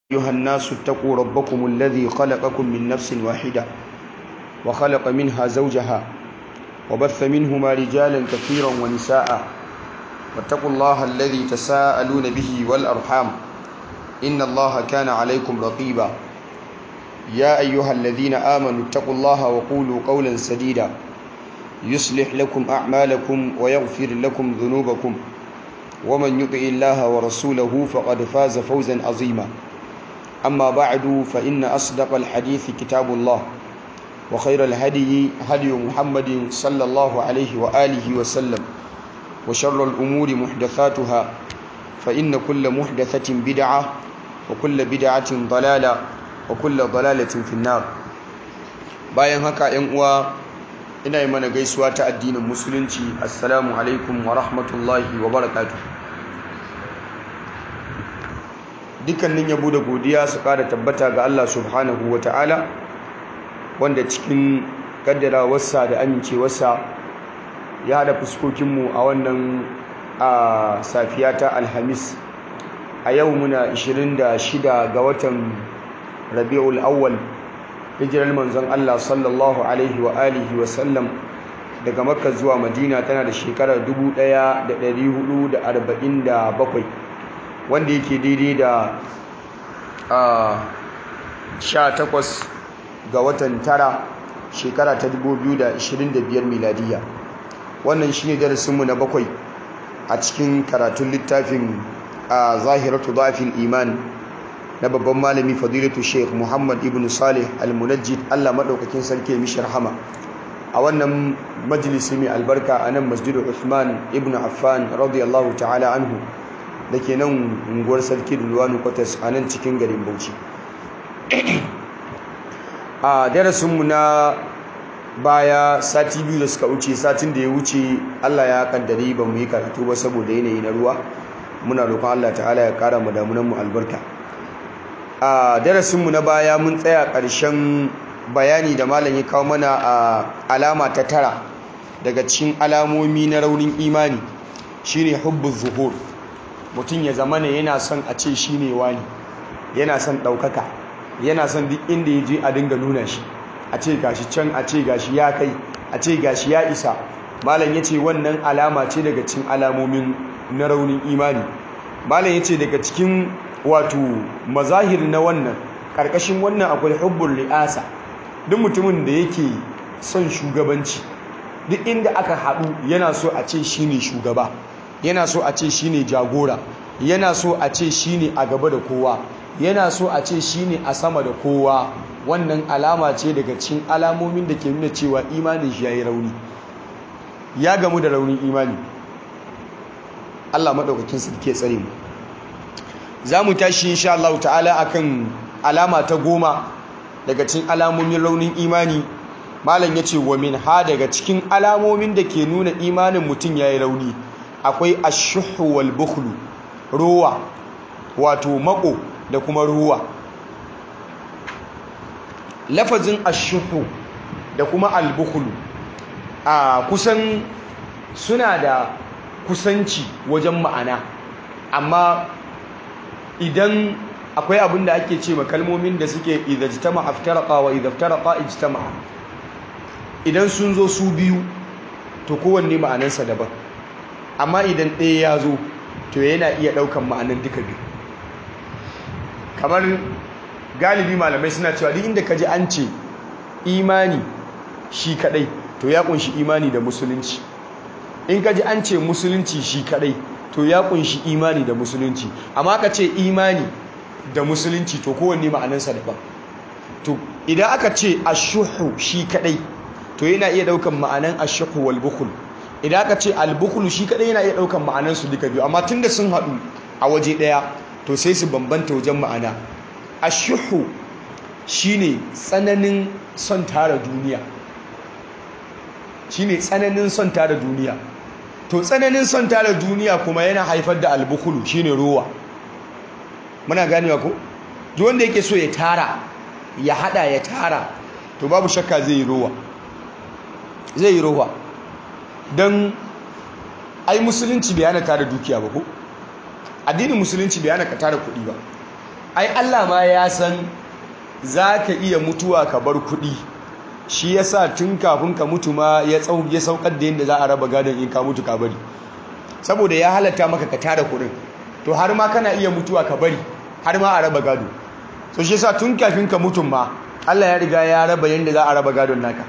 أيها الناس اتقوا ربكم الذي خلقكم من نفس واحدة وخلق منها زوجها وبث منهما رجالا كثيرا ونساء واتقوا الله الذي تساءلون به والأرحام إن الله كان عليكم رقيبا يا أيها الذين آمنوا اتقوا الله وقولوا قولا سديدا يصلح لكم أعمالكم ويغفر لكم ذنوبكم ومن يطع الله ورسوله فقد فاز فوزا عظيما أما بعد فإن أصدق الحديث كتاب الله وخير الهدي هدي محمد صلى الله عليه وآله وسلم وشر الأمور محدثاتها فإن كل محدثة بدعة وكل بدعة ضلالة وكل ضلالة في النار bayan haka ‘yan uwa ina yi mana gaisuwa ta addinin musulunci assalamu alaikum wa rahmatullahi wa barakatuh dukkanin yabo da godiya su kada tabbata ga Allah subhanahu wa ta'ala wanda cikin kaddarawarsa da amincewarsa ya haɗa fuskokinmu a wannan a safiya ta alhamis a yau muna 26 ga watan rabi'ul awwal hijirar manzon Allah sallallahu alaihi wa alihi wa sallam daga makka zuwa madina tana da shekarar 1447 wanda yake daidai da sha takwas ga watan tara shekara ta 2025 miladiya wannan shine darasinmu na bakwai a cikin karatun littafin a zahiratu zafin iman na babban malami fadilatu sheikh muhammad ibn salih al-munajjid allah maɗaukakin sarki mishi rahama a wannan majalisi mai albarka a nan masjidu Uthman ibn affan radiyallahu ta'ala anhu da ke nan unguwar sarki dulwanu kwatas a nan cikin garin bauchi a darasinmu na baya sati biyu da suka wuce satin da ya wuce allah ya kaddari ba mu yi karatu ba saboda yanayi na ruwa muna roƙon allah ta'ala ya ƙara mu damunanmu albarka a darasinmu na baya mun tsaya ƙarshen bayani da malam ya kawo mana a alama ta tara daga cikin alamomi na raunin imani shine hubbu zuhur mutum ya zama ne yana son a ce shi ne wani yana son ɗaukaka yana son duk inda ya je a dinga nuna shi a ce gashi can a ce gashi ya kai a ce gashi ya isa malam ya ce wannan alama ce daga cikin alamomin na raunin imani malam ya ce daga cikin wato mazahir na wannan ƙarƙashin wannan akwai hubbun ri'asa duk mutumin da yake son shugabanci duk inda aka haɗu yana so a ce shi ne shugaba yana so a ce shi ne jagora yana so a ce shi ne a gaba da kowa yana so a ce shi ne a sama da kowa wannan alama ce daga cikin alamomin da ke nuna cewa imanin shi ya yi rauni ya gamu da raunin imani Allah maɗaukakin su ke tsare mu za mu tashi insha Allah ta'ala akan alama ta goma daga cikin alamomin raunin imani malam ya ce wa min ha daga cikin alamomin da ke nuna imanin mutum ya yi rauni akwai ashuhu wal bukhlu ruwa wato mako da kuma ruwa lafazin ashuhu da kuma al bukhlu a kusan suna da kusanci wajen ma'ana amma idan akwai abin da ake ce kalmomin da suke idajtama aftaraqa wa idaftaraqa ijtama idan sun zo su biyu to kowanne ma'anarsa daban amma idan ɗaya ya zo to yana iya ɗaukan ma'anar duka biyu kamar galibi malamai suna cewa duk inda ka ji an ce imani shi kadai to ya kunshi imani da musulunci in ka ji an ce musulunci shi kadai to ya kunshi imani da musulunci amma ka ce imani da musulunci to kowanne ma'anarsa daban to idan aka ce ashuhu shi kadai to yana iya daukan ma'anan ashuhu wal bukhl idan aka ce al bukhl shi kadai yana iya daukan ma'anan su duka biyu amma tunda sun hadu a waje daya to sai su bambanta wajen ma'ana ashuhu shine tsananin son tara duniya shine tsananin son tara duniya to tsananin son tara duniya kuma yana haifar da al bukhl shine ruwa muna ganewa ko duk wanda yake so ya tara ya hada ya tara to babu shakka zai yi rowa zai yi rowa don ai musulunci bai hana tara dukiya ba ko addinin musulunci bai hana ka tara kuɗi ba ai Allah ma ya san za ka iya mutuwa ka bar kuɗi shi ya sa tun kafin ka mutu ma ya ya saukar da yadda za a raba gadon in ka mutu ka bari saboda ya halatta maka ka tara kuɗin to har ma kana iya mutuwa ka bari har ma a raba gado so shi ya sa tun kafin ka mutu ma Allah ya riga ya raba yadda za a raba gadon naka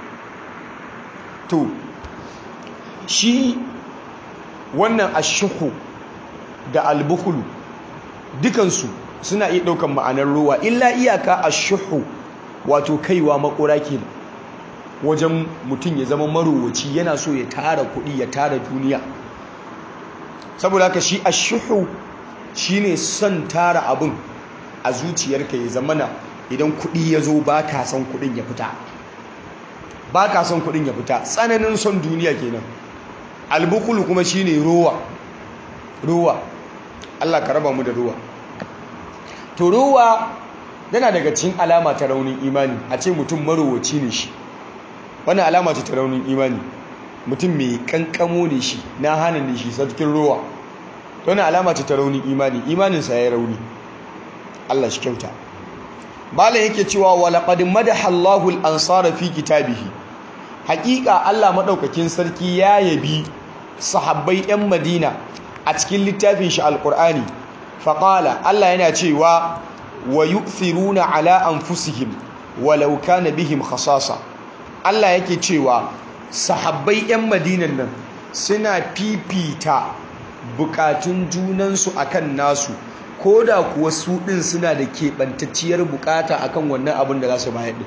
to shi wannan ashuhu da albukulu dukansu suna iya ɗaukan ma'anar ruwa illa iyaka ashuhu wato kaiwa makora ke wajen mutum ya zama marowaci yana so ya tara kuɗi ya tara duniya saboda haka shi ashuhu shine son tara abin a zuciyarka ya zamana idan kuɗi ya zo ba ka son kuɗin ya fita ba ka son kuɗin ya fita tsananin son duniya kenan albukulu kuma shine ruwa ruwa Allah ka raba mu da ruwa to ruwa yana daga cikin alama ta raunin imani a ce mutum marowaci ne shi wannan alama ce ta raunin imani mutum mai kankamo ne shi na hana ne shi sarkin ruwa wannan alama ce ta raunin imani imaninsa ya yi rauni Allah shi kyauta malam yake cewa walaqad madaha Allahu al-ansara fi kitabihi haƙiƙa Allah madaukakin sarki ya yabi sahabbai 'yan Madina a cikin littafin shi alqur'ani faqala Allah yana cewa wa yu'thiruna ala anfusihim walau kana bihim khasasa Allah yake cewa sahabbai 'yan Madinan nan suna fifita bukatun junansu akan nasu ko da kuwa su ɗin suna da keɓantacciyar bukata akan wannan abin da za su bayar ɗin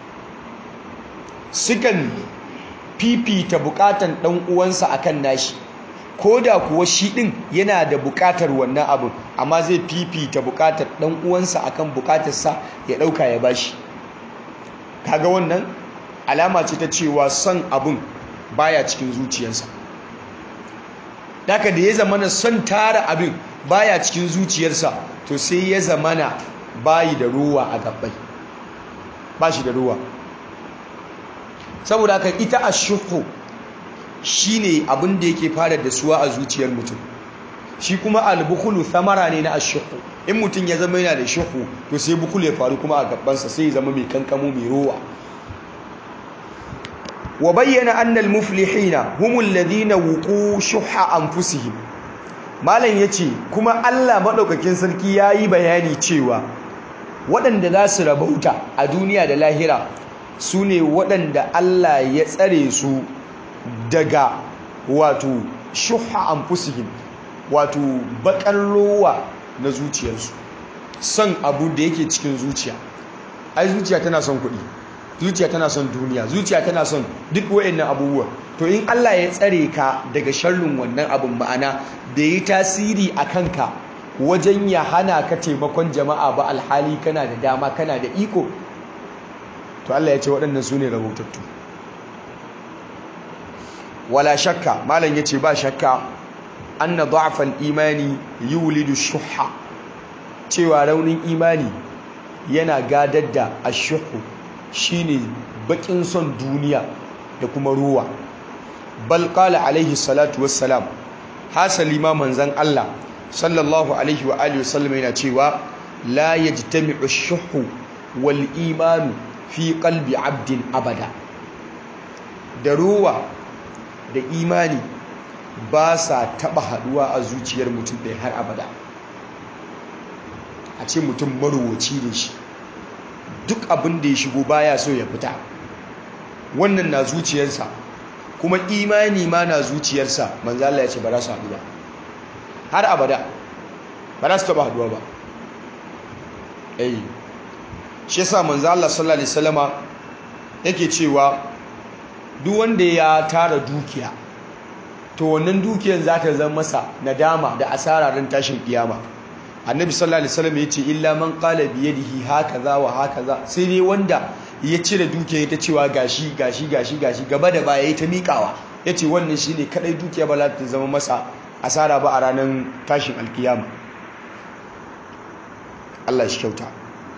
sukan fifita bukatan ɗan uwansa akan nashi ko da kuwa shi ɗin yana da bukatar wannan abin amma zai fifita bukatar ɗan uwansa akan bukatarsa ya ɗauka ya bashi kaga wannan alama ce ta cewa son abin baya cikin zuciyarsa daga da ya zamana son tara abin baya cikin zuciyarsa to sai ya zamana bayi da ruwa a gabbai ba shi da ruwa saboda haka ita ashuhu shine abin da yake fara da suwa a zuciyar mutum shi kuma albukhulu thamara ne na ashuhu in mutum ya zama yana da shuhu to sai bukulu ya faru kuma a gabbansa sai ya zama mai kankamo mai ruwa wa bayyana annal muflihina humul ladina wuqu shuhha anfusihim malam yace kuma Allah madaukakin sarki yayi bayani cewa waɗanda za su rabauta a duniya da lahira su ne waɗanda Allah ya tsare su daga wato shuhha anfusihim wato bakar rowa na zuciyarsu son abu da yake cikin zuciya ai zuciya tana son kuɗi zuciya tana son duniya zuciya tana son duk wayannan abubuwa to in Allah ya tsare ka daga sharrin wannan abin ma'ana bai yi tasiri a kanka wajen ya hana ka taimakon jama'a ba alhali kana da dama kana da iko to Allah ya ce waɗannan su ne rahotattu wala shakka malam ya ce ba shakka anna da'afal imani yulidu shuhha cewa raunin imani yana gadar da ashuhu shine bakin son duniya da kuma ruwa bal qala alaihi salatu wassalam hasali ma manzon Allah sallallahu alaihi wa alihi wasallam yana cewa la yajtami'u ash-shuhu wal imanu fi qalbi 'abdin abada da ruwa da imani ba sa taba haduwa a zuciyar mutum ɗaya har abada a ce mutum maruwaci ne shi duk abin da ya shigo baya so ya fita wannan na zuciyarsa kuma imani ma na zuciyarsa manzo Allah ya ce ba za su haɗu ba har abada ba za su taɓa haɗuwa ba eh shi yasa manzo Allah sallallahu alaihi wasallama yake cewa duk wanda ya tara dukiya to wannan dukiyar za ta zama masa nadama da asara ran tashin kiyama annabi sallallahu alaihi wasallam yace illa man qala bi yadihi hakaza wa hakaza sai dai wanda ya cire dukiyar ta cewa gashi gashi gashi gashi gaba da baya yayi ta miƙawa yace wannan shine kadai dukiya ba za ta zama masa asara ba a ranar tashin alkiyama Allah shi kyauta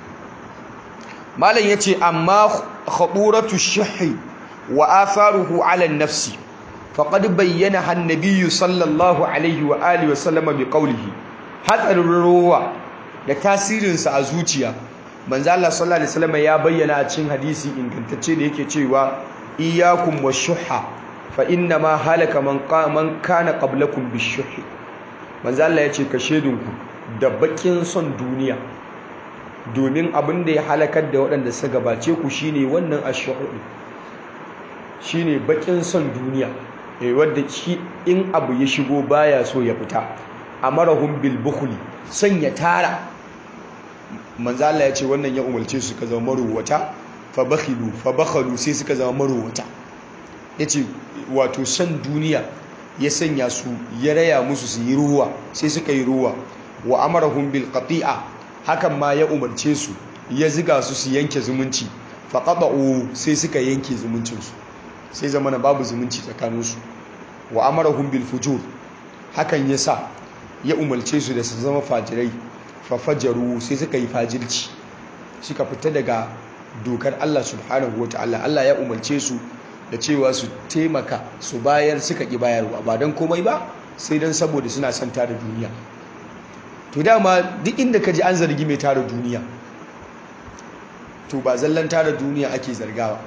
malam yace amma khaburatu shahi wa atharuhu ala an-nafsi faqad bayyana an-nabiy sallallahu alaihi wa alihi wa sallama bi qawlihi hatsarin ruwa da tasirinsa a zuciya manzo Allah sallallahu alaihi wasallam ya bayyana a cikin hadisi ingantacce da yake cewa iyyakum washuhha fa inna ma halaka man man kana qablakum bishuhhi manzo Allah ya ce ka shedinku da bakin son duniya domin abin da ya halakar da waɗanda suka gabace ku shine wannan ashuhu shine bakin son duniya eh wanda shi in abu ya shigo baya so ya fita amarahum bil bukhli son ya tara manzo Allah ya ce wannan ya umarce su ka zama maruwata fa bakhilu fa bakhalu sai suka zama maruwata yace wato san duniya ya sanya su ya raya musu su yi ruwa sai suka yi ruwa wa amarahum bil qati'a hakan ma ya umarce su ya ziga su su yanke zumunci fa qata'u sai suka yanke zumuncin su sai zamana babu zumunci tsakanin su wa amarahum bil fujur hakan yasa ya umarce su da su zama fajirai fafajaru sai suka yi fajirci suka fita daga dokar Allah subhanahu wata'ala Allah ya umarce su da cewa su taimaka su bayar suka ƙi bayarwa ba don komai ba sai don saboda suna son tara duniya to dama duk inda ka ji an zargi mai tara duniya to ba zallan tara duniya ake zargawa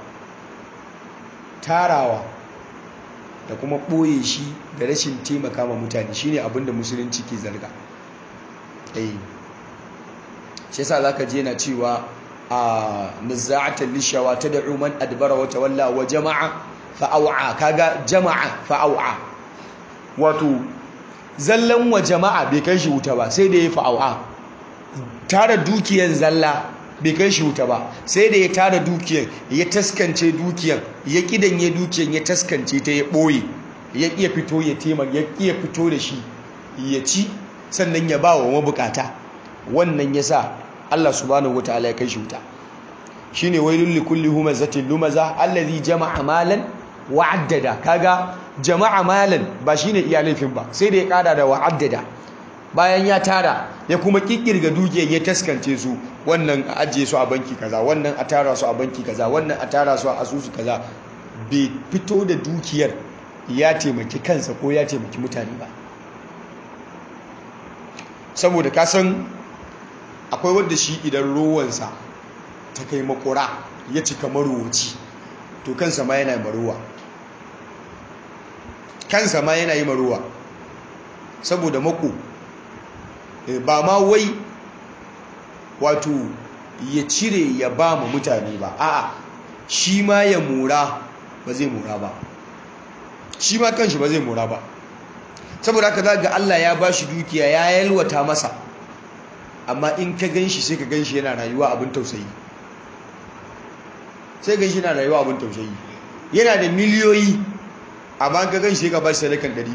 tarawa da kuma ɓoye shi da rashin taimaka ma mutane shine abinda musulunci ke zarga eh shi yasa zaka je na cewa a nizza'atan lishawa tad'u man adbara wa tawalla wa jama'a fa au'a kaga jama'a fa au'a wato zallan wa jama'a bai kai shi wuta ba sai da ya fa au'a tara dukiyar zalla bai kai shi wuta ba sai da ya tara dukiyar ya taskance dukiyar ya kidanye dukiyar ya taskance ta ya boye ya iya fito ya tema ya iya fito da shi ya ci sannan ya ba wa mabukata wannan ya sa Allah subhanahu wa ta'ala ya kai shi wuta shi ne wailun likulli humazatin lumaza allazi jama'a malan wa'addada kaga jama'a malan ba shi ne iya laifin ba sai da ya kada da wa'addada bayan ya tara ya kuma kikkirga dukiyar ya taskance su wannan a ajiye su a banki kaza wannan a tara su a banki kaza wannan a tara su a asusu kaza bai fito da dukiyar ya taimaki kansa ko ya taimaki mutane ba saboda kasan akwai wadda shi idan rowansa ta kai makura ya cika marowaci to kansa ma yana maruwa kansa ma yana yi maruwa saboda mako ba ma wai wato ya cire ya ba ma mutane ba a'a shi ma ya mura ba zai mura ba shi ma kanshi ba zai mura ba saboda haka za ga Allah ya ba shi dukiya ya yalwata masa amma in ka gan shi sai ka gan shi yana rayuwa abin tausayi sai gan shi yana rayuwa abin tausayi yana da miliyoyi amma ka gan shi ka ba shi sadakan 200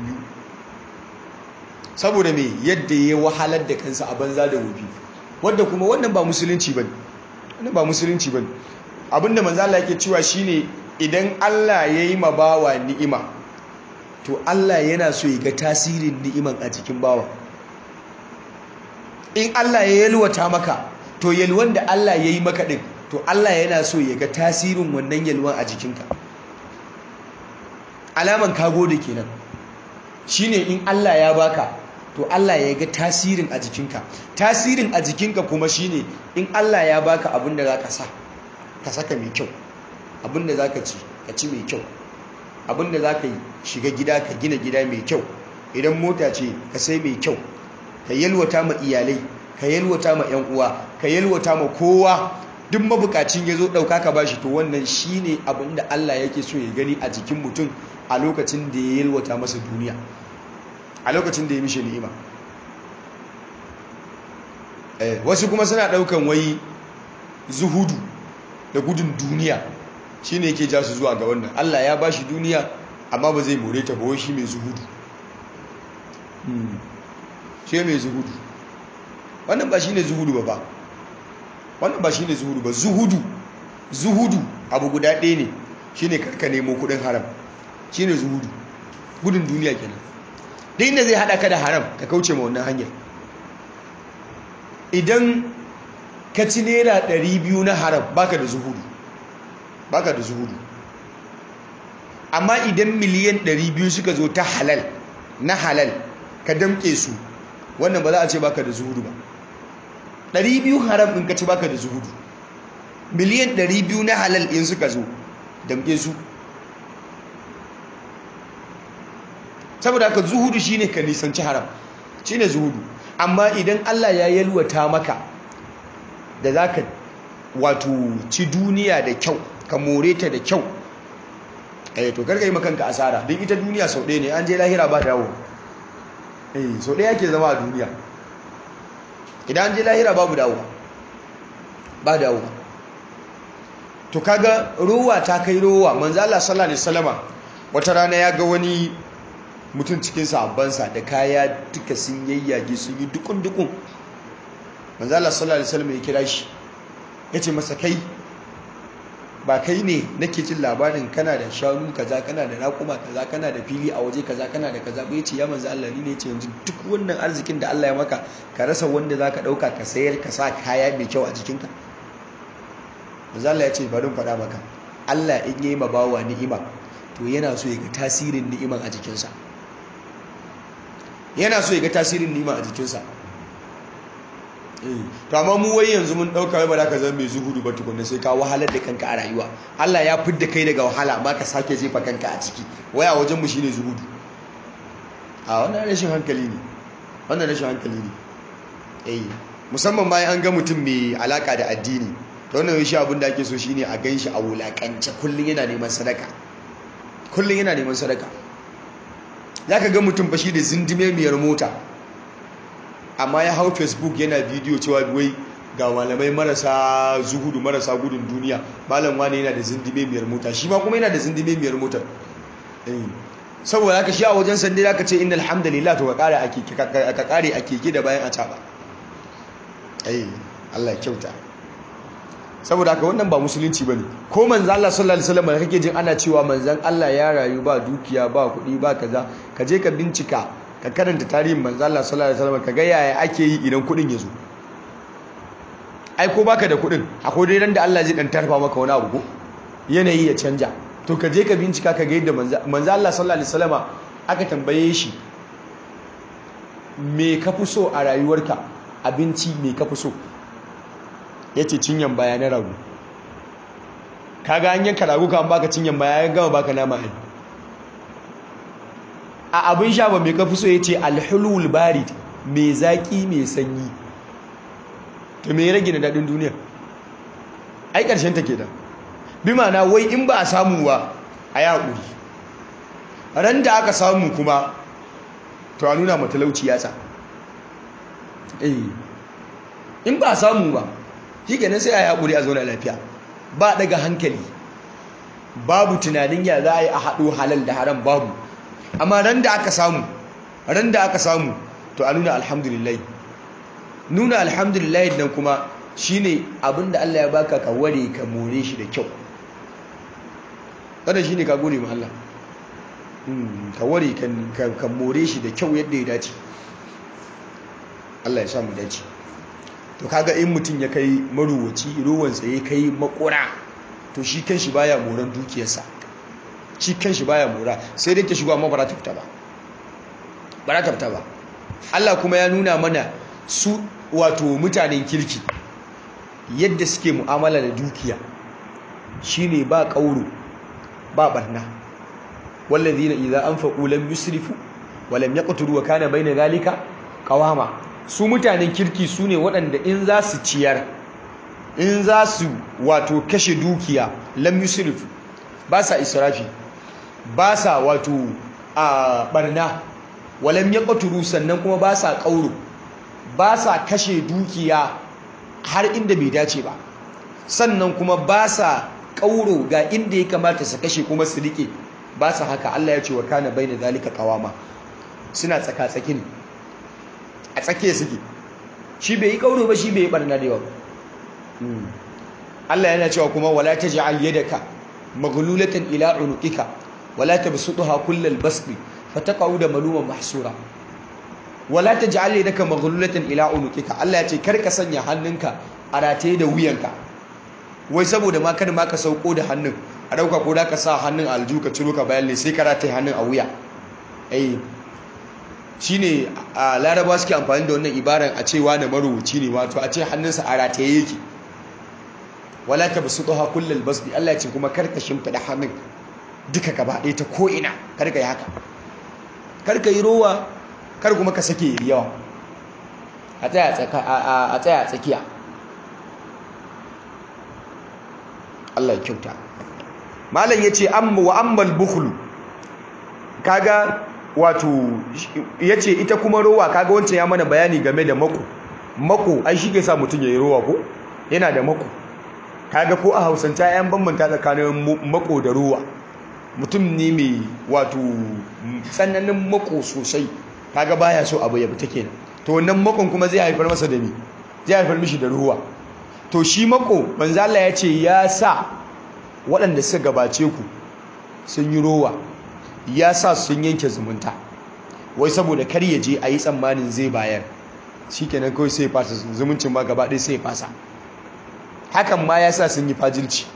saboda me yadda ya wahalar da kansa a banza da wofi wanda kuma wannan ba musulunci bane wannan ba musulunci bane abinda manzo Allah yake cewa shine idan Allah yayi ma bawa ni'ima to Allah yana so ya ga tasirin ni'iman a cikin bawa in Allah ya yalwata maka to yalwan da Allah ya yi maka din to Allah yana so ya ga tasirin wannan yalwan a jikinka alaman ka gode kenan shine in Allah ya baka to Allah ya ga tasirin a jikinka tasirin a jikinka kuma shine in Allah ya baka abin da zaka sa ka saka mai kyau abin da zaka ci ka ci mai kyau abin da zaka yi shiga gida ka gina gida mai kyau idan mota ce ka sai mai kyau ka yalwata ma iyalai ka yalwata ma yan uwa ka yalwata ma kowa duk mabukacin ya zo ɗauka ka bashi to wannan shine abin da Allah yake so ya gani a jikin mutum a lokacin da ya yalwata masa duniya a lokacin da ya mishe ni'ima wasu kuma suna ɗaukan wai zuhudu da gudun duniya shine yake ja su zuwa ga wannan Allah ya bashi duniya amma ba zai more ta ba wai shi mai zuhudu shi mai zuhudu wannan ba shi ne zuhudu ba ba wannan ba shi ne zuhudu ba zuhudu zuhudu abu guda ɗaya ne shi ne karka nemo kudin haram shi ne zuhudu gudun duniya kenan duk inda zai haɗa ka da haram ka kauce ma wannan hanyar idan ka ci naira biyu na haram baka da zuhudu baka da zuhudu amma idan miliyan biyu suka zo ta halal na halal ka damke su wannan ba za a ce baka da zuhudu ba 200 haram in ka ci baka da zuhudu miliyan 200 na halal in suka zo damke su saboda haka zuhudu shine ka nisanci haram shine zuhudu amma idan Allah ya yalwata maka da zaka wato ci duniya da kyau ka more ta da kyau eh to karka yi makanka asara don ita duniya sau ɗaya ne an je lahira ba dawo eh sau ɗaya ke zama a duniya idan an je lahira babu dawo ba dawo to kaga rowa ta kai rowa manzo Allah sallallahu alaihi wasallama wata rana ya ga wani mutum cikin sahabbansa da kaya duka sun yayyage sun yi dukun dukun manzo Allah sallallahu alaihi wasallama ya kira shi yace masa kai ba kai ne nake jin labarin kana da shanu kaza kana da raƙuma kaza kana da fili a waje kaza kana da kaza bai ce ya manzo Allah ne yace yanzu duk wannan arzikin da Allah ya maka ka rasa wanda zaka dauka ka sayar ka sa kaya mai kyau a jikinka manzo Allah ya ce bari faɗa maka Allah in yayi ma bawa ni'ima to yana so ya ga tasirin ni'iman a jikinsa yana so ya ga tasirin ni'ima a jikinsa to amma mu wai yanzu mun dauka wai ba za ka zama mai zuhudu ba tukunna sai ka wahalar da kanka a rayuwa Allah ya fidda kai daga wahala amma ka sake jefa kanka a ciki waya wajen mu shine zuhudu a wannan rashin hankali ne wannan rashin hankali ne eh musamman bayan an ga mutum mai alaka da addini to wannan shi abin da ake so shine a ganshi a wulakance kullun yana neman sadaka kullun yana neman sadaka zaka ga mutum fa shi da zindime miyar mota amma ya hau facebook yana bidiyo cewa wai ga malamai marasa zuhudu marasa gudun duniya malam wani yana da zindime miyar mota shi ma kuma yana da zindime miyar motar saboda haka shi a wajen sande da aka ce inna alhamdulillah to ka kare a keke da bayan a caba Allah ya kyauta saboda haka wannan ba musulunci bane ko manzo Allah sallallahu alaihi wasallam da kake jin ana cewa manzon Allah ya rayu ba dukiya ba kuɗi ba kaza ka je ka bincika ka karanta tarihin manzo Allah sallallahu alaihi wasallam ka ga yaya ake yi idan kudin ya zo ai ko baka da kudin akwai dai ran da Allah zai dan tarfa maka wani abu ko yanayi ya canja to ka je ka bincika ka ga yadda manzo Allah sallallahu alaihi wasallam aka tambaye shi me ka fi so a rayuwarka abinci me ka fi so yace cinyan baya na rago kaga an yanka rago kan baka cinyan baya ya gama baka nama ai a abin sha ba mai kafi so ya ce alhulul barid mai zaƙi mai sanyi to mai rage na daɗin duniya ai ƙarshen ta ke da bi mana wai in ba a samu ba a yi haƙuri ran da aka samu kuma to a nuna matalauci yatsa in ba a samu ba shi kenan sai a yi haƙuri a zauna lafiya ba daga hankali babu tunanin ya za a yi a haɗo halal da haram babu amma ran da aka samu ran da aka samu to a nuna alhamdulillah nuna alhamdulillah nan kuma shine abinda Allah ya baka ka ware ka more shi da kyau wannan shine ka gode ma Allah ka ware ka more shi da kyau yadda ya dace Allah ya sa mu dace to kaga in mutum ya kai maruwaci ruwansa ya kai makura to shi kanshi baya moran dukiyarsa shi kanshi baya mora sai dai ta shigo amma ba za ta fita ba ba za ta fita ba Allah kuma ya nuna mana su wato mutanen kirki yadda suke mu'amala da dukiya shine ba kauro ba barna wallazina idza anfaqu lam yusrifu wa lam yaqturu wa kana bayna zalika qawama su mutanen kirki su ne waɗanda in za su ciyar in za su wato kashe dukiya lam yusrifu ba sa israfi ba sa wato a barna walam ya ƙaturu sannan kuma ba sa ƙauro ba sa kashe dukiya har inda bai dace ba sannan kuma ba sa ƙauro ga inda ya kamata su kashe kuma su riƙe ba sa haka Allah ya ce wa kana bai da zalika ƙawama suna tsaka-tsaki ne a tsakiya suke shi bai yi ƙauro ba shi bai yi barna da yawa Allah yana cewa kuma wala taj'al yadaka maghlulatan ila unuqika wala tabsutha kullal basri fataqa'u da maluman mahsura wala taj'al yadaka maghlulatan ila unuqika Allah ya ce kar ka sanya hannunka a rataye da wuyanka wai saboda ma kada ma ka sauko da hannun a dauka ko da ka sa hannun alju ka ciro ka bayan sai ka rataye hannun a wuya eh shine a laraba suke amfani da wannan ibaran a cewa na marubuci ne wato a ce hannunsa a rataye yake wala ta basu ɗoha kullum basdi Allah ya ce kuma karka shimfiɗa hannun duka gaba ɗaya ta ko'ina karka yi haka karka yi rowa kar kuma ka sake yi yawa a tsaya a tsakiya Allah ya kyauta malam ya ce wa ammal bukhlu kaga wato ya ce ita kuma rowa kaga wancan ya mana bayani game da mako mako ai shi ke sa mutum ya yi rowa ko yana da mako kaga ko a hausance yan bambanta tsakanin mako da rowa mutum ne mai wato tsananin mako sosai kaga baya so abu ya fita kenan to wannan makon kuma zai haifar masa da ni zai haifar mishi da ruwa to shi mako manzo Allah ya ce ya sa waɗanda suka gabace ku sun yi rowa ya sa sun yanke zumunta wai saboda kar ya je a yi tsammanin zai bayar shikenan kawai sai fasa zumuncin ma gaba ɗaya sai fasa hakan ma ya sa sun yi fajilci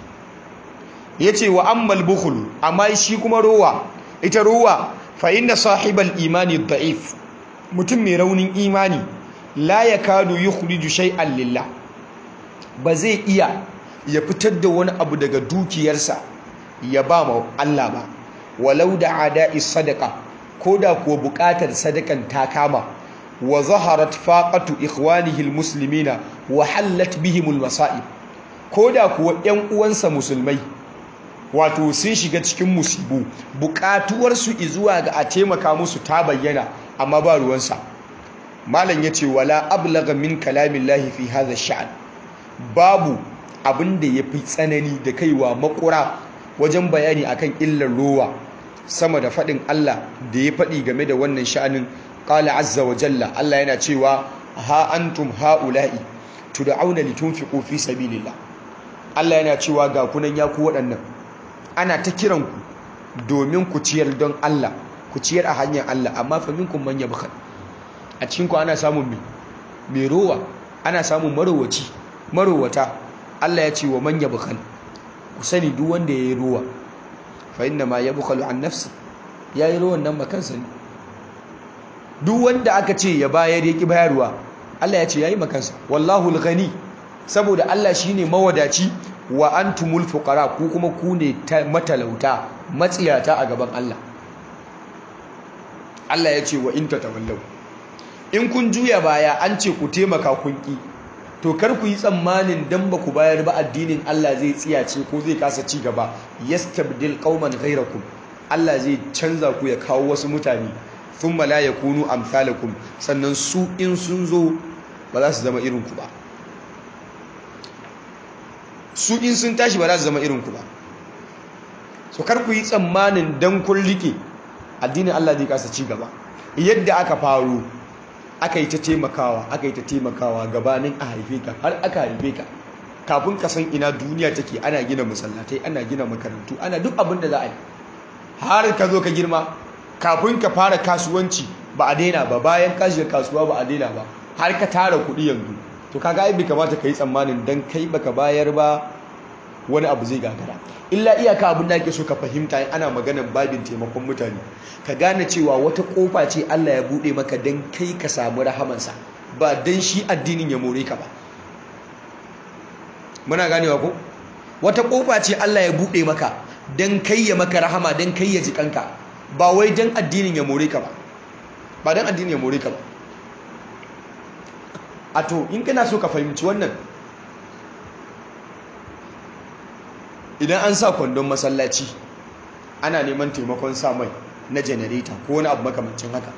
ya ce wa ammal bukhul amma shi kuma rowa ita rowa fa inna sahibal imani da'if mutum mai raunin imani la yakadu yukhriju shay'an lillah ba zai iya ya fitar da wani abu daga dukiyarsa ya ba ma Allah ba walau da ada'i sadaka ko da kuwa bukatar sadakan ta kama wa zaharat faqatu ikhwanihi almuslimina wa hallat bihimul masa'ib ko da kuwa ƴan uwansa musulmai wato sun shiga cikin musibu bukatuwarsu zuwa ga a taimaka musu ta bayyana amma ba ruwansa malam yace wala ablagha min kalamillahi fi hadha sha'an babu abin da yafi tsanani da kaiwa makura wajen bayani akan illar rowa sama da faɗin Allah da ya faɗi game da wannan sha'anin qala azza wa jalla Allah yana cewa ha antum haula'i tud'auna litunfiqu fi sabilillah Allah yana cewa ga kunan ya ku waɗannan ana ta kiran ku domin ku ciyar don Allah ku ciyar a hanyar Allah amma fa minkum man yabkhal a cikin ku ana samun me me rowa ana samun marowaci marowata Allah ya ce wa man yabkhal ku sani duk wanda yayi rowa fa inna ma yabkhalu an nafsi yayi rowan nan makansa ne duk wanda aka ce ya bayar ya ki bayarwa Allah ya ce yayi makansa wallahu al-ghani saboda Allah shine mawadaci wa antumul fuqara ku kuma ku ne matalauta matsiyata a gaban Allah Allah ya ce wa in tatawallaw in kun juya baya an ce ku taimaka kun ki to kar ku yi tsammanin dan ba ku bayar ba addinin Allah zai tsiyace ko zai kasa ci gaba yastabdil qauman ghayrakum Allah zai canza ku ya kawo wasu mutane thumma la yakunu amsalakum sannan su in sun zo ba za su zama irin ku ba su in sun tashi ba za su zama irin ku ba so kar ku yi tsammanin dan kun rike addinin Allah zai kasa ci gaba yadda aka faru aka yi ta taimakawa aka yi ta taimakawa gabanin a haife ka har aka haife ka kafin ka san ina duniya take ana gina masallatai ana gina makarantu ana duk abin da za a yi har ka zo ka girma kafin ka fara kasuwanci ba a daina ba bayan ka shiga kasuwa ba a daina ba har ka tara kuɗi yanzu to kaga ai bai kamata ka yi tsammanin dan kai baka bayar ba wani abu zai gagara illa iyaka abin da ake so ka fahimta ana maganar babin taimakon mutane ka gane cewa wata kofa ce Allah ya bude maka dan kai ka samu rahamansa ba dan shi addinin ya more ka ba muna ganewa ko wata kofa ce Allah ya bude maka dan kai ya maka rahama dan kai ya ji kanka ba wai dan addinin ya more ka ba ba dan addinin ya more ka ba a to in kana so ka fahimci wannan idan an sa kwandon masallaci ana neman taimakon sa mai na janareta ko wani abu makamancin haka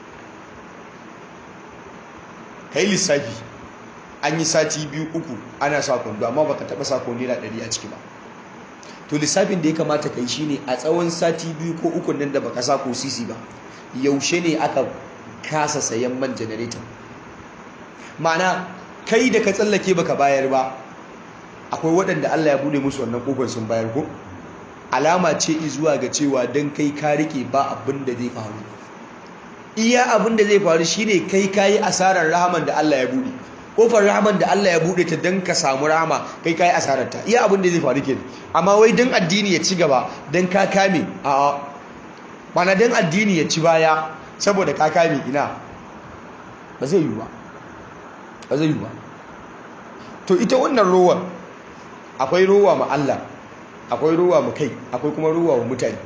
ka yi lissafi an yi sati biyu uku ana sa kwando amma baka taba sa naira ɗari a ciki ba to lissafin da ya kamata ka yi shine a tsawon sati biyu ko uku nan da baka sa ko sisi ba yaushe ne aka kasa sayan man janareta ma'ana kai da ka tsallake baka bayar ba akwai waɗanda Allah ya bude musu wannan kofar sun bayar ko alama ce zuwa ga cewa dan kai ka rike ba abin da zai faru iya abin da zai faru shine kai kayi asarar rahaman da Allah ya bude kofar rahaman da Allah ya bude ta dan ka samu rahama kai kayi asarar ta iya abin da zai faru kenan amma wai dan addini ya ci gaba dan ka kame a mana dan addini ya ci baya saboda ka kame ina ba zai yi ba ba zai yi ba to ita wannan rowar akwai rowa ma Allah akwai rowa mu kai akwai kuma rowa wa mutane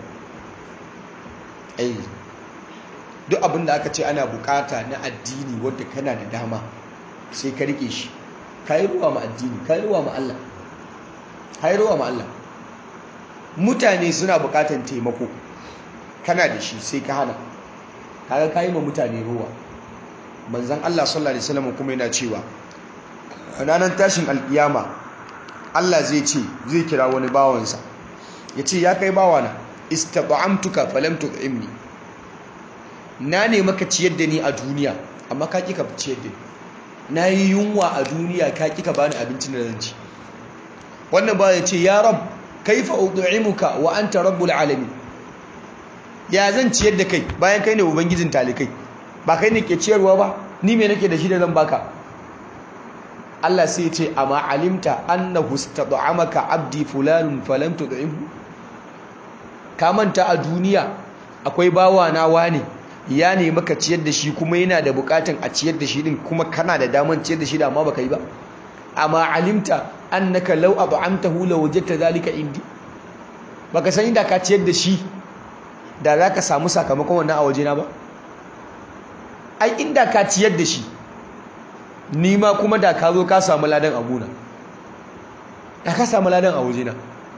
ai duk abin da aka ce ana bukata na addini wanda kana da dama sai ka rike shi kai rowa ma addini kai rowa ma Allah kai rowa ma Allah mutane suna bukatan taimako kana da shi sai ka hana kaga kai ma mutane rowa manzon Allah sallallahu alaihi wasallam kuma yana cewa ranar tashin alkiyama Allah zai ce zai kira wani bawansa ya ce ya kai bawana istata'amtuka falam tut'imni na ne maka ciyar da ni a duniya amma ka kika ciyar da ni na yi yunwa a duniya ka kika bani abincin da zan ci wannan ba ya ce ya rab kaifa ud'imuka wa anta rabbul alamin ya zan ciyar da kai bayan kai ne ubangijin talikai ba kai ne ke ciyarwa ba ni me nake da shi da zan baka Allah sai ya ce amma alimta annahu istad'amaka abdi fulanun falam tud'imhu ka manta a duniya akwai bawa na wane ya ne maka ciyar da shi kuma yana da bukatun a ciyar da shi din kuma kana da daman ciyar da shi da amma baka yi ba amma alimta annaka law ab'amtahu law wajadta zalika indi baka san inda ka ciyar da shi da zaka samu sakamakon wannan a wajena ba ai inda ka ciyar da shi ni ma kuma da ka zo ka samu ladan abuna da ka samu ladan a wajena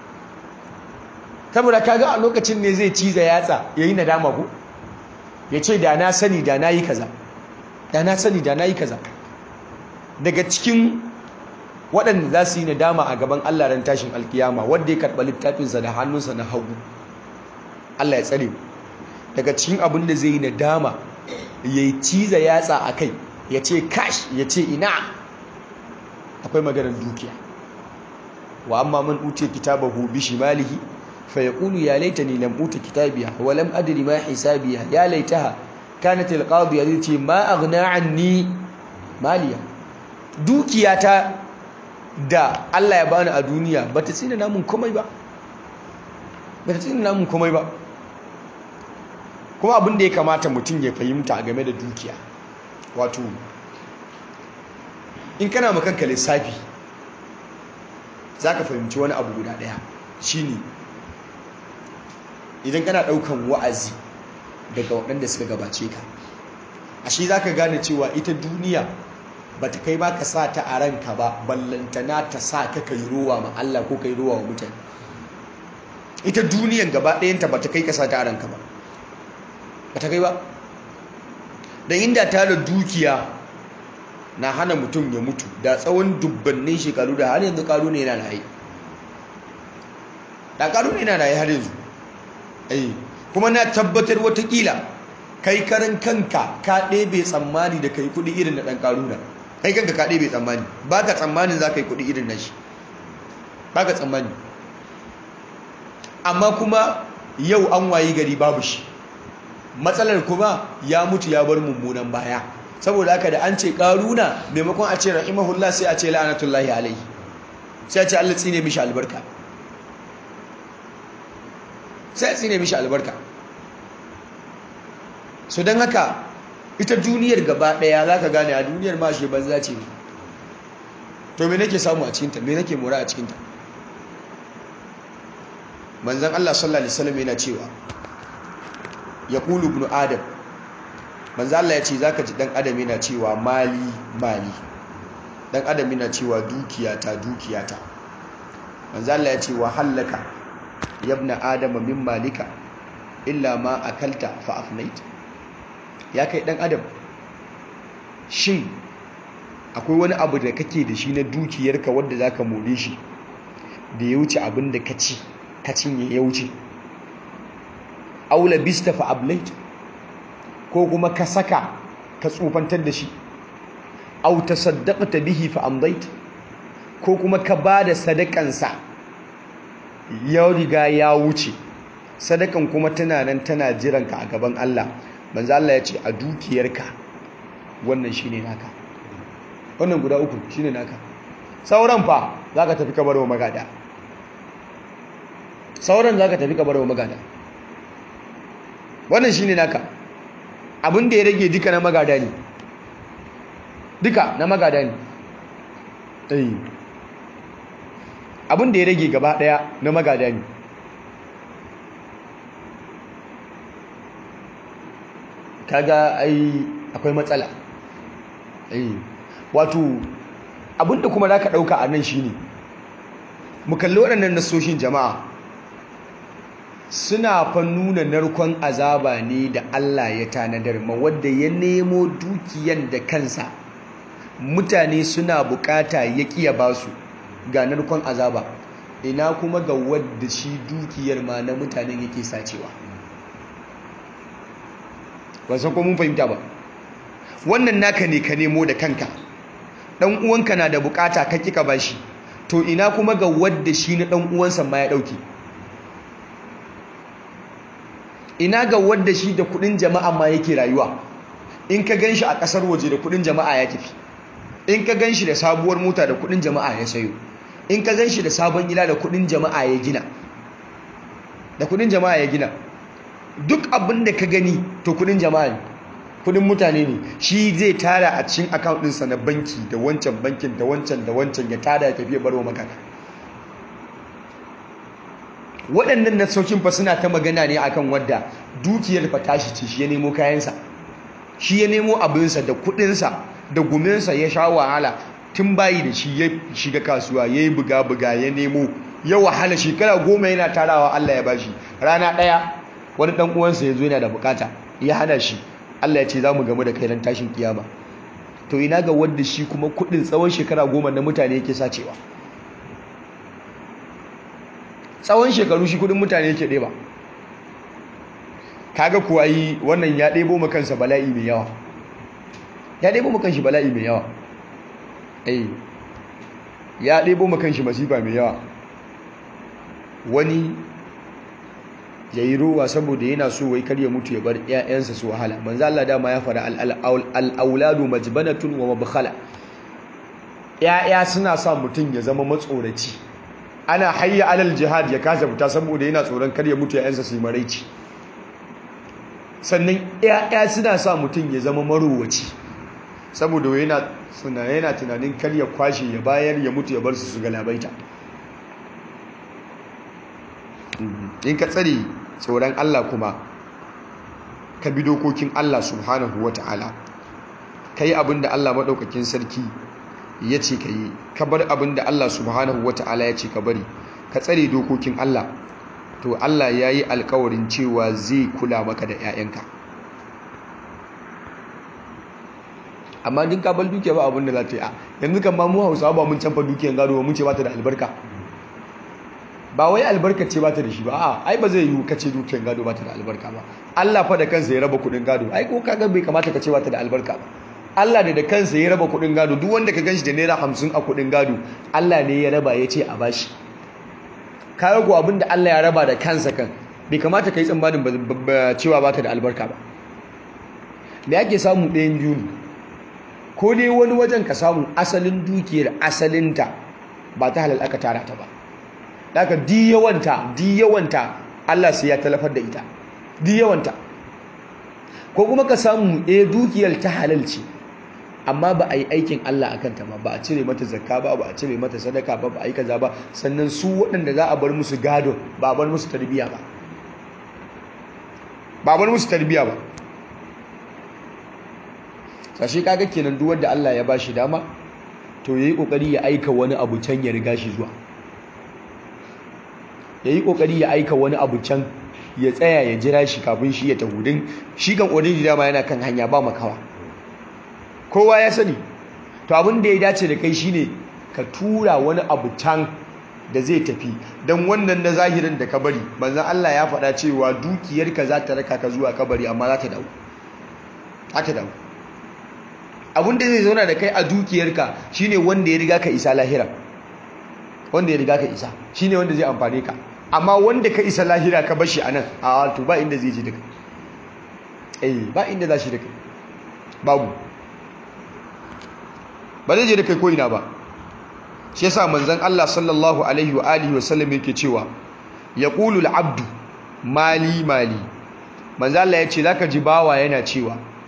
saboda kaga a lokacin ne zai ciza yatsa yayi nadama ko ya ce da na sani da na yi kaza da na sani da na yi kaza daga cikin waɗanda za su yi nadama a gaban Allah ran tashin alkiyama wanda ya karɓa littafinsa da hannunsa na hagu Allah ya tsare daga cikin abin da zai yi nadama ya yi ciza yatsa a kai ya ce kash ya ce ina akwai maganar dukiya wa amma man uce kitabahu bi shimalihi fa yaqulu ya laitani lam uta kitabiya wa lam adri ma hisabiya ya laitaha kanat alqadiya yace ma aghna anni maliya dukiyata da Allah ya bani a duniya bata tsina namun komai ba bata tsina namun komai ba kuma abin da ya kamata mutum ya fahimta game da dukiya wato in kana makanka lissafi za ka fahimci wani abu guda ɗaya shine idan kana ɗaukan wa'azi daga waɗanda suka gabace ka a shi za ka gane cewa ita duniya ba ta kai ba ka sa ta a ranka ba ballantana ta sa ka kai ruwa ma Allah ko kai ruwa wa mutane ita duniyan gaba ɗayanta ba ta kai ka sa ta a ranka ba ba ta kai ba da inda tara dukiya na hana mutum ya mutu da tsawon dubbannin shekaru da har yanzu karu ne yana raye da karu ne yana raye har yanzu ai kuma na tabbatar watakila kai karan kanka ka ɗebe tsammani da kai kuɗi irin da ɗan karu da kai kanka ka ɗebe tsammani ba ka tsammanin za ka yi kuɗi irin na shi ba ka tsammani amma kuma yau an wayi gari babu shi matsalar kuma ya mutu ya bar mummunan baya saboda haka da an ce karuna maimakon a ce rahimahullah sai a ce la'anatullahi alaihi sai a ce Allah tsine mishi albarka sai a tsine mishi albarka so don haka ita duniyar gaba daya za ka gane a duniyar ma shi banza ce to me nake samu a cikinta me nake mora a cikinta manzan Allah sallallahu alaihi wasallam yana cewa ya kulu ibn adam manzo Allah ya ce zaka ji dan adam yana cewa mali mali dan adam yana cewa dukiyata dukiyata manzo Allah ya ce wa hallaka yabna adama min malika illa ma akalta fa afnait ya kai dan adam shin akwai wani abu da kake da shi na dukiyarka wanda zaka more shi da ya wuce abin da ka ci ka cinye ya wuce aula bista fa ablait ko kuma ka saka ka tsufantar da shi au tasaddaqta bihi fa amdait ko kuma ka bada sadakansa ya riga ya wuce sadakan kuma tana nan tana jiranka a gaban Allah manzo Allah ya ce a dukiyarka wannan shine naka wannan guda uku shine naka sauran fa zaka tafi ka barwa magada sauran zaka tafi ka barwa magada wannan shine naka abin da ya rage duka na magada ne duka na magada ne eh abin da ya rage gaba daya na magada ne kaga ai akwai matsala eh wato abinda kuma zaka dauka a nan shine mu kalli waɗannan nasoshin jama'a suna fa nuna narkon azaba ne da Allah ya tanadar ma wanda ya nemo dukiyan da kansa mutane suna bukata ya kiya basu ga narkon azaba ina kuma ga wadda shi dukiyar ma na mutanen yake sacewa ba san ko mun fahimta ba wannan naka ne ka nemo da kanka dan uwanka na da bukata ka kika bashi to ina kuma ga wadda shi na dan uwansa ma ya dauke ina ga wadda shi da kudin jama'a ma yake rayuwa in ka ganshi a kasar waje da kudin jama'a ya tafi in ka ganshi da sabuwar mota da kudin jama'a ya sayo in ka ganshi da sabon gida da kudin jama'a ya gina da kudin jama'a ya gina duk abin da ka gani to kudin jama'a ne kudin mutane ne shi zai tara a cikin account ɗinsa na banki da wancan bankin da wancan da wancan ya tara ya tafi ya barwa makaka waɗannan nasaukin fa suna ta magana ne akan wadda dukiyar fa tashi ce shi ya nemo kayansa shi ya nemo abinsa da kuɗinsa da guminsa ya sha wahala tun bayi da shi ya shiga kasuwa ya yi buga-buga ya nemo ya wahala shekara goma yana tarawa Allah ya bashi rana ɗaya wani ɗan uwansa ya zo yana da bukata ya hana shi Allah ya ce za mu gamu da kai ran tashin kiyama to ina ga wanda shi kuma kuɗin tsawon shekara goma na mutane yake sacewa tsawon shekaru shi kuɗin mutane yake ɗeba kaga kuwa yi wannan ya ɗebo ma kansa bala'i mai yawa ya ɗebo ma kanshi bala'i mai yawa eh ya ɗebo ma kanshi masifa mai yawa wani ya yi ruwa saboda yana so wai kar ya mutu ya bar 'ya'yansa su wahala manzo Allah dama ya fara al-auladu majbanatun wa mabkhala ‘ya'ya suna sa mutum ya zama matsoraci ana hayya alal jihad ya kasa fita saboda yana tsoron kar ya mutu ‘ya'yansa su yi maraici sannan ‘ya'ya suna sa mutum ya zama marowaci saboda yana yana tunanin kar ya kwashe ya bayar ya mutu ya bar su su galabaita in ka tsare tsoron Allah kuma ka bi dokokin Allah subhanahu wa ta'ala ka yi abin da Allah maɗaukakin sarki ya ce ka yi ka bar abin da Allah subhanahu wa ta'ala ya ce ka bari ka tsare dokokin Allah to Allah ya yi alkawarin cewa zai kula maka da 'ya'yanka amma din ka bar dukiya ba abin da za ta yi a yanzu kan ma mu hausawa ba mun canfa dukiyan gado ba mun ce ba ta da albarka ba wai albarka ce ba ta da shi ba a ai ba zai yi kace dukiyan gado ba ta da albarka ba Allah fa da kansa ya raba kudin gado ai ko kaga bai kamata ka ce ba ta da albarka ba Allah da da kansa ya raba kudin gado duk wanda ka ganshi da naira hamsin a kudin gado Allah ne ya raba ya ce a bashi kaga ko abinda Allah ya raba da kansa kan bai kamata kai tsammanin cewa ba ta da albarka ba me ake samu ɗayan biyu ne ko dai wani wajen ka samu asalin dukiyar asalinta ba ta halal aka tara ta ba daga di yawanta di yawanta Allah sai ya talafar da ita di yawanta ko kuma ka samu eh dukiyar ta halal ce amma ba a yi aikin Allah akan ta ba ba a cire mata zakka ba ba a cire mata sadaka ba ba a yi kaza ba sannan su waɗanda za a bar musu gado ba a bar musu tarbiyya ba ba a bar musu tarbiyya ba sashi kaga kenan duk wanda Allah ya bashi dama to yayi kokari ya aika wani abu can ya riga shi zuwa yayi kokari ya aika wani abu can ya tsaya ya jira shi kafin shi ya tahudin shi kan already dama yana kan hanya ba makawa kowa ya sani to abin da ya dace da kai shine ka tura wani abu can da zai tafi don wannan na zahirin da ka bari manzon Allah ya faɗa cewa dukiyarka za ta raka ka zuwa kabari amma za ta dawo za ta dawo abin da zai zauna da kai a dukiyarka shine wanda ya riga ka isa lahira wanda ya riga ka isa shine wanda zai amfane ka amma wanda ka isa lahira ka bashi anan a to ba inda zai ji da kai eh ba inda za shi da kai babu ba zai je da kai ko ina ba shi yasa manzon Allah sallallahu alaihi wa alihi wa sallam yake cewa yaqulu al-abdu mali mali manzon Allah yace zaka ji bawa yana cewa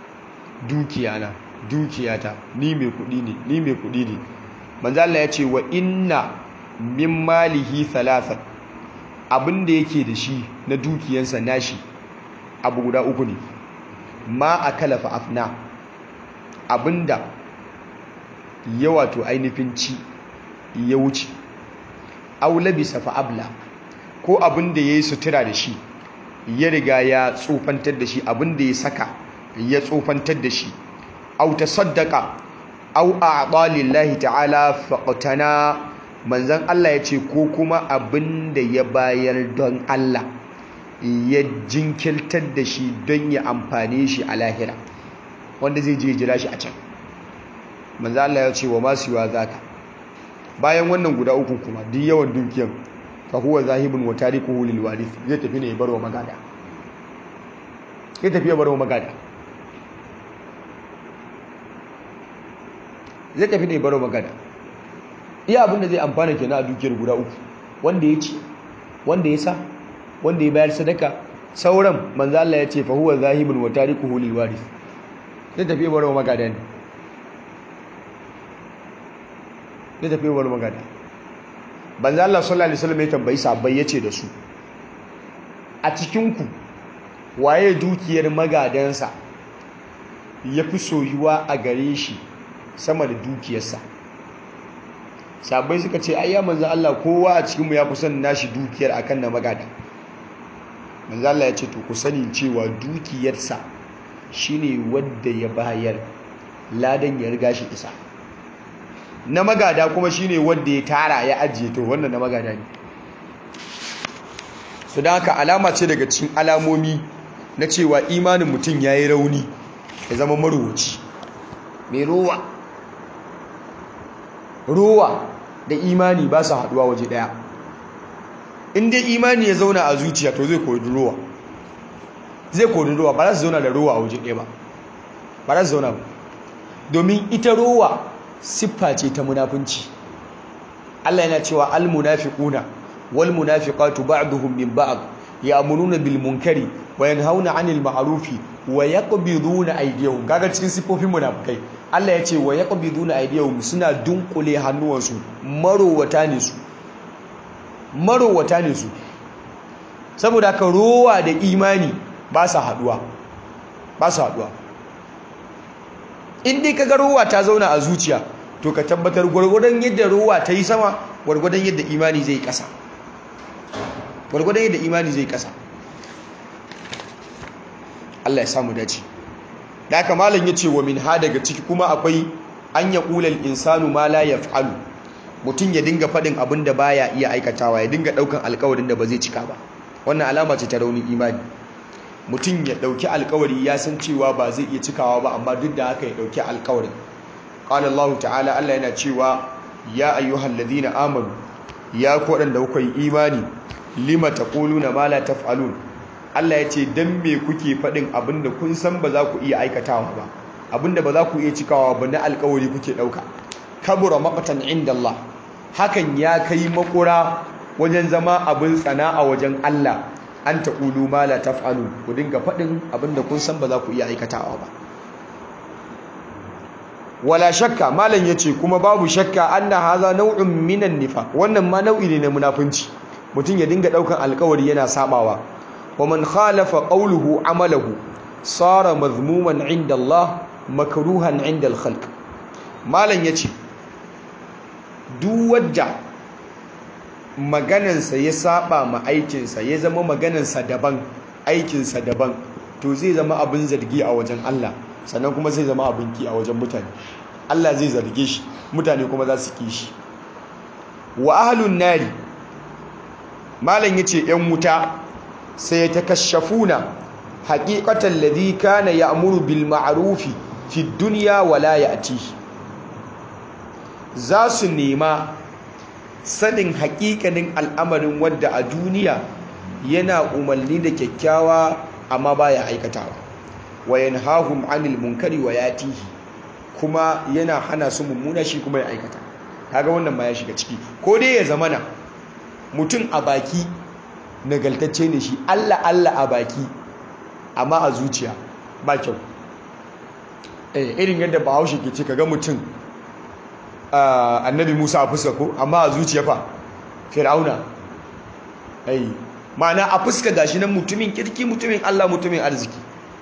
dukiyana dukiyata ni mai kudi ne ni mai kudi ne manzo Allah ya ce wa inna min malihi thalathan abinda yake da shi na dukiyansa nashi abu guda uku ne ma akala fa afna abinda ya wato ainihin ci ya wuce aw labisa fa abla ko abinda yayi sutura da shi ya riga ya tsofantar da shi abinda ya saka ya tsofantar da shi aw tasaddaqa aw a'ta lillahi ta'ala faqtana manzon Allah ya ce ko kuma abinda ya bayar don Allah ya jinkirtar da shi don ya amfane shi a lahira wanda zai je jira shi a can manzon Allah ya ce wa masu yiwa zaka bayan wannan guda uku kuma duk yawan dukiyan fa huwa zahibun wa tarikuhu lil warith zai tafi ne ya barwa magada zai tafi ya barwa magada zai tafi ne ya barwa magada iya abin da zai amfana kenan a dukiyar guda uku wanda ya ci wanda ya sa wanda ya bayar sadaka sauran manzo Allah ya ce fa huwa zahibun wa tarikuhu lil warith zai tafi ya barwa magada ne zai tafi wani magana banza Allah sallallahu alaihi wasallam ya tambayi sahabbai yace da su a cikin ku waye dukiyar magadansa yafi soyuwa a gare shi sama da dukiyarsa sahabbai suka ce ayya manzo Allah kowa a cikin mu yafi son nashi dukiyar akan na magada manzo Allah ya ce to ku sani cewa dukiyarsa shine wanda ya bayar ladan ya riga shi isa na magada kuma shine wanda ya tara ya ajiye to wannan na magada ne su da haka alama ce daga cikin alamomi na cewa imanin mutum ya yi rauni ya zama maruwaci mai ruwa ruwa da imani ba su haduwa waje daya in dai imani ya zauna a zuciya to zai koyi ruwa zai koyi ruwa ba za su zauna da ruwa a waje daya ba ba za su zauna ba domin ita ruwa siffa ce ta munafunci Allah yana cewa al-munafiquna wal munafiqatu ba'duhum min ba'd ya'muruna bil munkari wa yanhauna 'anil ma'rufi wa yaqbiduna aydiyahum kaga cikin siffofin munafikai Allah ya ce wa yaqbiduna aydiyahum suna dunkule hannuwansu marowata ne su marowata ne su saboda ka rowa da imani ba sa haduwa ba sa haduwa in dai kaga rowa ta zauna a zuciya to ka tabbatar gwargwadon yadda rowa ta yi sama gwargwadon yadda imani zai kasa gwargwadon yadda imani zai kasa Allah ya samu dace da haka malam yace wa min ha daga ciki kuma akwai an ya qulal insanu ma la yaf'alu mutum ya dinga fadin abin da baya iya aikatawa ya dinga daukan alƙawarin da ba zai cika ba wannan alama ce ta raunin imani mutum ya dauki alƙawari ya san cewa ba zai iya cikawa ba amma duk da haka ya dauki alƙawarin qala Allah ta'ala Allah yana cewa ya ayyuhal ladina amanu ya ku wadanda kuka yi imani lima taquluna ma la taf'alun Allah ya ce dan me kuke fadin abinda kun san ba za ku iya aikatawa ba abinda ba za ku iya cikawa ba na alƙawari kuke dauka kabura maqtan inda Allah hakan ya kai makura wajen zama abin tsana a wajen Allah an taqulu ma la taf'alun ku dinga fadin abinda kun san ba za ku iya aikatawa ba wala shakka malam yace kuma babu shakka anna hadha naw'un minan nifaq wannan ma nau'i ne na munafunci mutum ya dinga daukan alkawari yana sabawa wa man khalafa qawluhu amalahu sara mazmuman inda Allah makruhan inda al-khalq malam yace duk wadda maganansa ya saba ma aikinsa ya zama maganansa daban aikinsa daban to zai zama abin zargi a wajen Allah sannan kuma zai zama abin ki a wajen mutane Allah zai zarge shi mutane kuma za su ki shi wa ahlun nari malam yace yan wuta sai ya takashafuna haqiqatan ladhi kana ya'muru bil ma'rufi fi dunya wa la ya'ti za su nema sanin haƙiƙanin al'amarin wadda a duniya yana umarni da kyakkyawa amma baya aikatawa wa yanhahum 'anil munkari wa yatihi kuma yana hana su mummuna shi kuma ya aikata kaga wannan ma ya shiga ciki ko dai ya zamana mutum a baki nagaltacce ne shi Allah Allah a baki amma a zuciya ba kyau eh irin yadda bahaushe ke ce kaga mutum annabi Musa a fuska ko amma a zuciya fa fir'auna ai ma'ana a fuska gashi nan mutumin kirki mutumin Allah mutumin arziki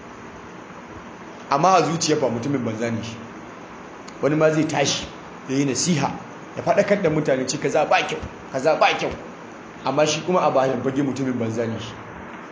amma a zuciya fa mutumin banza ne shi wani ma zai tashi ya yi nasiha ya faɗakar da mutane ce kaza ba kyau kaza ba kyau amma shi kuma a bayan fage mutumin banza ne shi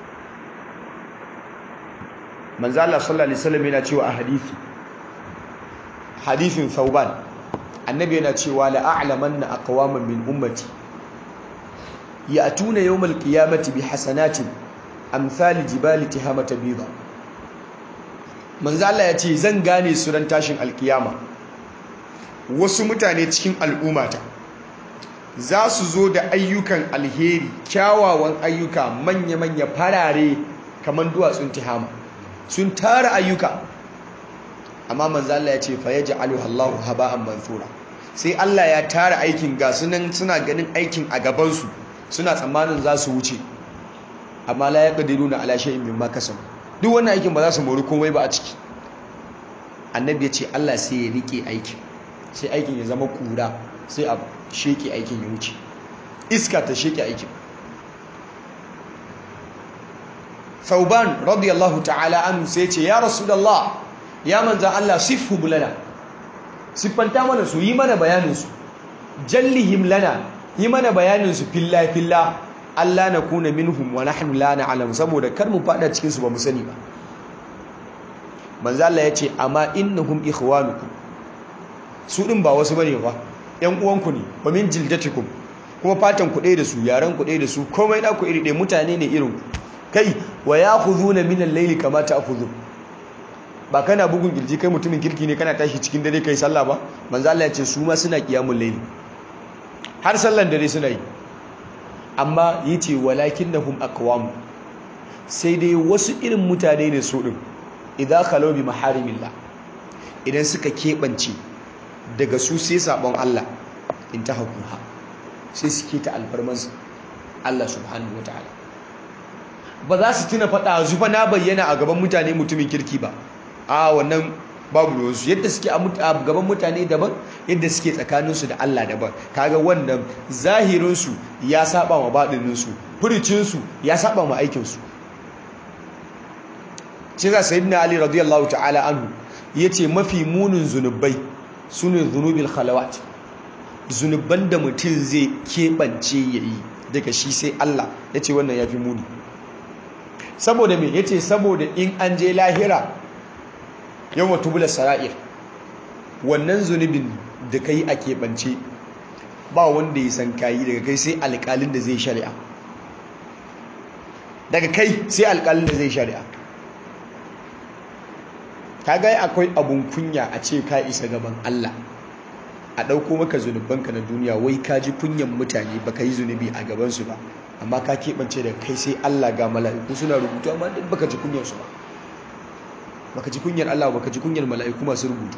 manzo Allah sallallahu alaihi wasallam yana cewa a hadisi hadisin Thauban annabi yana cewa la a'lamanna aqwaman min ummati ya'tuna yawmal qiyamati bi hasanatin amsal jibali tihamata bida manzo Allah ya ce zan gane su ran tashin alkiyama wasu mutane cikin al'ummata za su zo da ayyukan alheri kyawawan ayyuka manya-manya farare kamar duwatsun tihama sun tara ayyuka amma manzo Allah ya ce fa yaj'aluhu Allahu haba'an mansura sai Allah ya tara aikin ga sunan suna ganin aikin a gaban su suna tsammanin za su wuce amma la yaqdiruna ala shay'in mimma kasabu duk wannan aikin ba za su mori komai ba a ciki annabi ya ce Allah sai ya rike aikin sai aikin ya zama kura sai a sheke aikin ya wuce iska ta sheke aikin Sauban radiyallahu ta'ala anhu sai ce ya rasulullah ya manzan Allah sifhu bulana siffanta mana su yi mana bayanin su jallihim lana yi mana bayanin su filla filla Allah na kuna minhum wa nahnu la na'lam saboda kar mu fada cikin su ba mu sani ba manzo Allah ya ce amma innahum ikhwanukum su din ba wasu bane ba yan uwanku ne wa min jildatikum kuma fatan ku da su yaran ku da su komai da ku iri ɗaya mutane ne irin ku kai wa ya'khudhuna min al-layli kama ta'khudhu ba kana bugun kirji kai mutumin kirki ne kana tashi cikin dare kai sallah ba manzo Allah ya ce su ma suna qiyamul layli har sallan dare suna yi amma yace walakinnahum aqwam sai dai wasu irin mutane ne su din idza khalu bi maharimillah idan suka kebance daga su sai sabon Allah in ta hakuha sai suke ta alfarmansu Allah subhanahu wataala ba za su tuna faɗa zufa na bayyana a gaban mutane mutumin kirki ba a wannan babu ruwansu yadda suke a gaban mutane daban yadda suke tsakaninsu da Allah daban kaga wannan zahirinsu ya saba wa baɗininsu furicinsu ya saba wa aikinsu shi za sayyidina ali radiyallahu ta'ala anhu yace mafi munin zunubai sune zunubil khalawat zunuban da mutum zai keɓance yayi daga shi sai Allah yace wannan yafi muni saboda me yace saboda in an je lahira yawma tubula sara'ir wannan zunubin da kai a keɓance ba wanda ya san kayi daga kai sai alƙalin da zai shari'a daga kai sai alƙalin da zai shari'a kaga akwai abun kunya a ce ka isa gaban Allah a ɗauko maka zunubanka na duniya wai ka ji kunyan mutane baka yi zunubi a gabansu ba amma ka keɓance da kai sai Allah ga mala'iku suna rubutu amma duk baka ji kunyarsu ba baka ji kunyar Allah baka ji kunyar mala'iku masu rubutu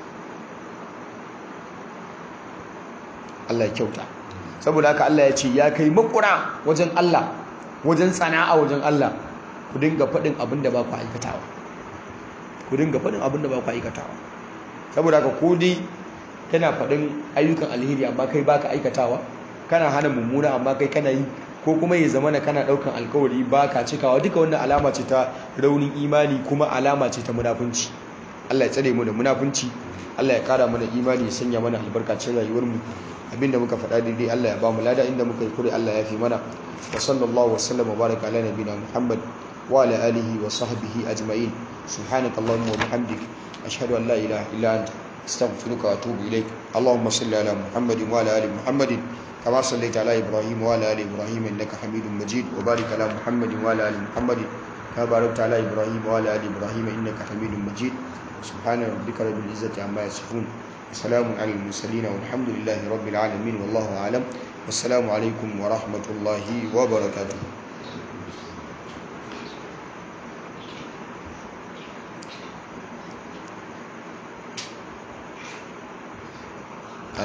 Allah ya kyauta saboda haka Allah ya ce ya kai makura wajen Allah wajen tsana'a wajen Allah ku dinga faɗin abin da ba ku aikatawa ku dinga faɗin abin da ba ku aikatawa saboda haka ko dai kana faɗin ayyukan alheri amma kai baka aikatawa kana hana mummuna amma kai kana yi ko kuma ya zama na kana ɗaukan alkawari baka cikawa duka wannan alama ce ta raunin imani kuma alama ce ta munafunci Allah ya tsare mu da munafunci Allah ya kara mana imani ya sanya mana albarkacin rayuwar mu abinda muka faɗa daidai Allah ya ba mu lada inda muka yi kure Allah ya fi mana wa sallallahu wa sallam wa baraka ala nabiyina Muhammad wa ala alihi wa sahbihi ajma'in subhanakallahumma wa bihamdik ashhadu an la ilaha illa anta استغفرك واتوب اليك اللهم صل على محمد وعلى ال محمد كما صليت على ابراهيم وعلى ال ابراهيم انك حميد مجيد وبارك على محمد وعلى ال محمد كما باركت على ابراهيم وعلى ال ابراهيم انك حميد مجيد سبحان ربك رب العزه عما يصفون وسلام على المرسلين والحمد لله رب العالمين والله اعلم والسلام عليكم ورحمه الله وبركاته